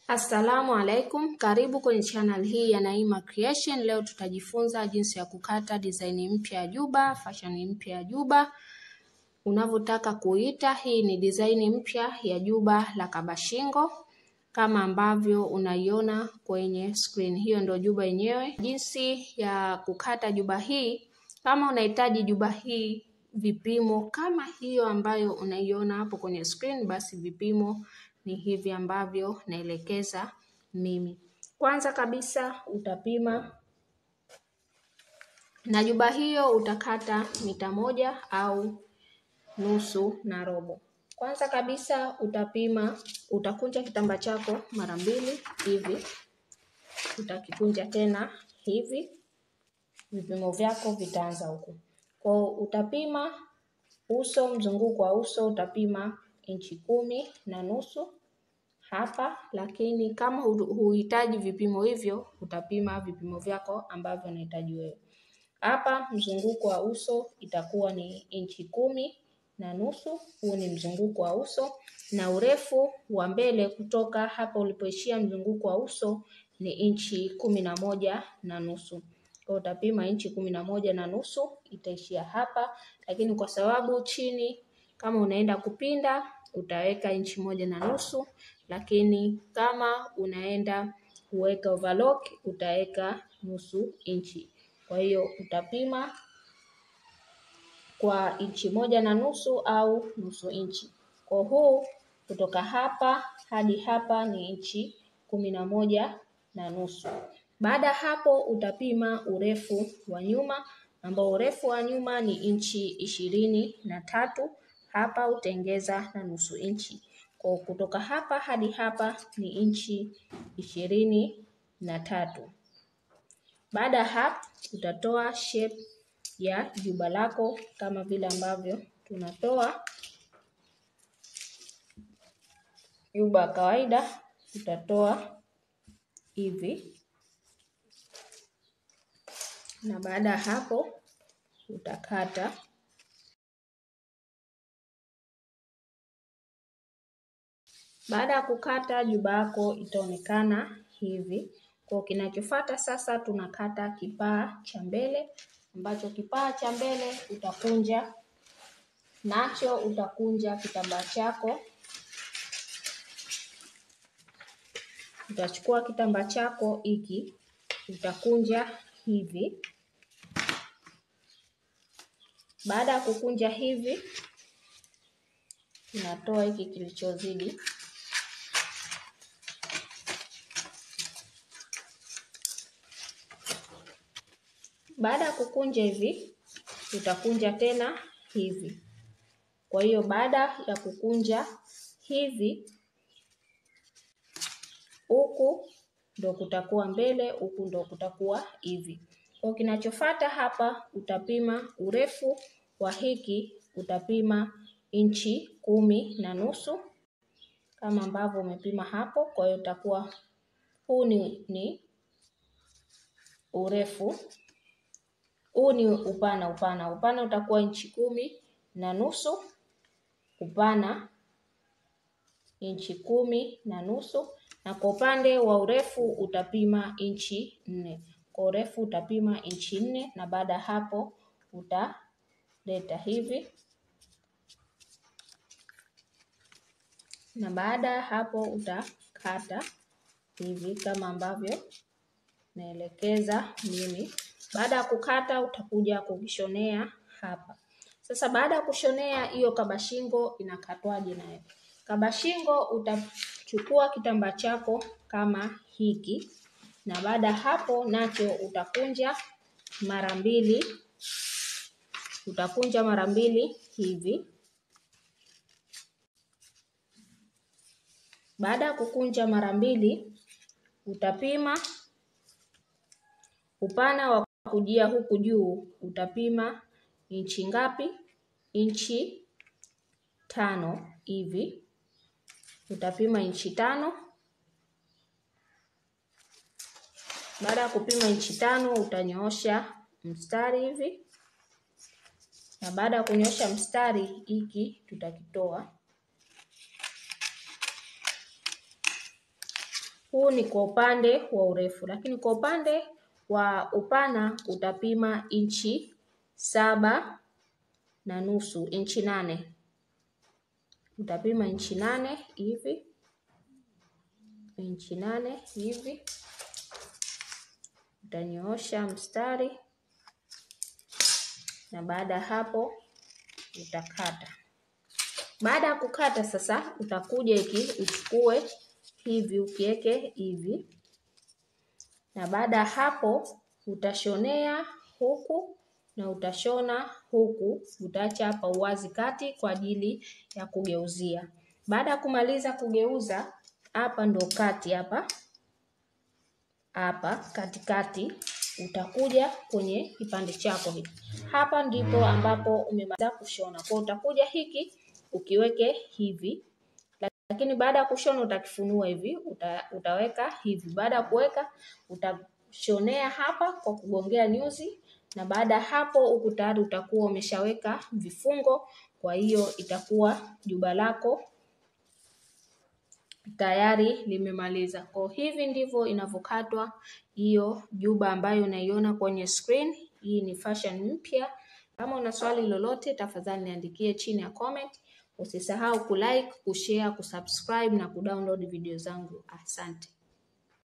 Assalamu alaikum, karibu kwenye channel hii ya Naima Creation. Leo tutajifunza jinsi ya kukata design mpya ya juba, fashion mpya ya juba unavyotaka kuita. Hii ni design mpya ya juba la kabashingo kama ambavyo unaiona kwenye screen. Hiyo ndio juba yenyewe. Jinsi ya kukata juba hii, kama unahitaji juba hii vipimo kama hiyo ambayo unaiona hapo kwenye screen, basi vipimo ni hivi ambavyo naelekeza mimi. Kwanza kabisa utapima na juba hiyo utakata mita moja au nusu na robo. Kwanza kabisa utapima, utakunja kitambaa chako mara mbili hivi, utakikunja tena hivi, vipimo vyako vitaanza huku. Kwa utapima uso, mzunguko wa uso utapima inchi kumi na nusu hapa, lakini kama huhitaji vipimo hivyo utapima vipimo vyako ambavyo unahitaji wewe. Hapa mzunguko wa uso itakuwa ni inchi kumi na nusu. Huu ni mzunguko wa uso, na urefu wa mbele kutoka hapa ulipoishia mzunguko wa uso ni inchi kumi na moja na nusu. Kwa utapima inchi kumi na moja na nusu itaishia hapa, lakini kwa sababu chini kama unaenda kupinda utaweka inchi moja na nusu, lakini kama unaenda kuweka overlock utaweka nusu inchi. Kwa hiyo utapima kwa inchi moja na nusu au nusu inchi. Kwa huu kutoka hapa hadi hapa ni inchi kumi na moja na nusu. Baada ya hapo utapima urefu wa nyuma ambao urefu wa nyuma ni inchi ishirini na tatu. Hapa utaongeza na nusu inchi. Kwa kutoka hapa hadi hapa ni inchi ishirini na tatu. Baada ya hapo utatoa shape ya juba lako kama vile ambavyo tunatoa juba kawaida, utatoa hivi, na baada ya hapo utakata Baada ya kukata juba yako itaonekana hivi. Kwa kinachofuata sasa, tunakata kipaa cha mbele, ambacho kipaa cha mbele utakunja nacho, utakunja kitambaa chako, utachukua kitambaa chako hiki utakunja hivi. Baada ya kukunja hivi, unatoa hiki kilichozidi Baada ya kukunja hivi, utakunja tena hivi. Kwa hiyo baada ya kukunja hivi, huku ndo kutakuwa mbele, huku ndo kutakuwa hivi. Kwa kinachofuata hapa, utapima urefu wa hiki, utapima inchi kumi na nusu kama ambavyo umepima hapo. Kwa hiyo utakuwa huu ni, ni urefu huu ni upana. Upana upana utakuwa inchi kumi na nusu upana inchi kumi na nusu na kwa upande wa urefu utapima inchi nne. Kwa urefu utapima inchi nne na baada ya hapo utaleta hivi, na baada ya hapo utakata hivi kama ambavyo naelekeza mimi. Baada ya kukata utakuja kukishonea hapa. Sasa baada ya kushonea hiyo kabashingo inakatwaje nayo? Kabashingo utachukua kitambaa chako kama hiki, na baada ya hapo nacho utakunja mara mbili, utakunja mara mbili hivi. Baada ya kukunja mara mbili utapima upana wa kujia huku juu utapima inchi ngapi? Inchi tano hivi, utapima inchi tano. Baada ya kupima inchi tano utanyoosha mstari hivi, na baada ya kunyoosha mstari hiki tutakitoa Huu ni kwa upande wa urefu, lakini kwa upande wa upana utapima inchi saba na nusu, inchi nane. Utapima inchi nane hivi, inchi nane hivi, utanyoosha mstari na baada ya hapo utakata. Baada ya kukata sasa, utakuja iki uchukue hivi ukiweke hivi, na baada ya hapo utashonea huku na utashona huku, utaacha hapa uwazi kati kwa ajili ya kugeuzia. Baada ya kumaliza kugeuza, hapa ndo kati hapa hapa katikati utakuja kwenye kipande chako hiki. Hapa ndipo ambapo umemaliza kushona. Kwa utakuja hiki ukiweke hivi, lakini baada ya kushona utakifunua hivi, uta, utaweka hivi. Baada ya kuweka utashonea hapa kwa kugongea nyuzi, na baada ya hapo huku tayari utakuwa umeshaweka vifungo. Kwa hiyo itakuwa juba lako tayari limemaliza. Kwa hivi ndivyo inavyokatwa hiyo juba ambayo unaiona kwenye screen. Hii ni fashion mpya. Kama una swali lolote, tafadhali niandikie chini ya comment. Usisahau kulike, kushare, kusubscribe na kudownload video zangu. Asante.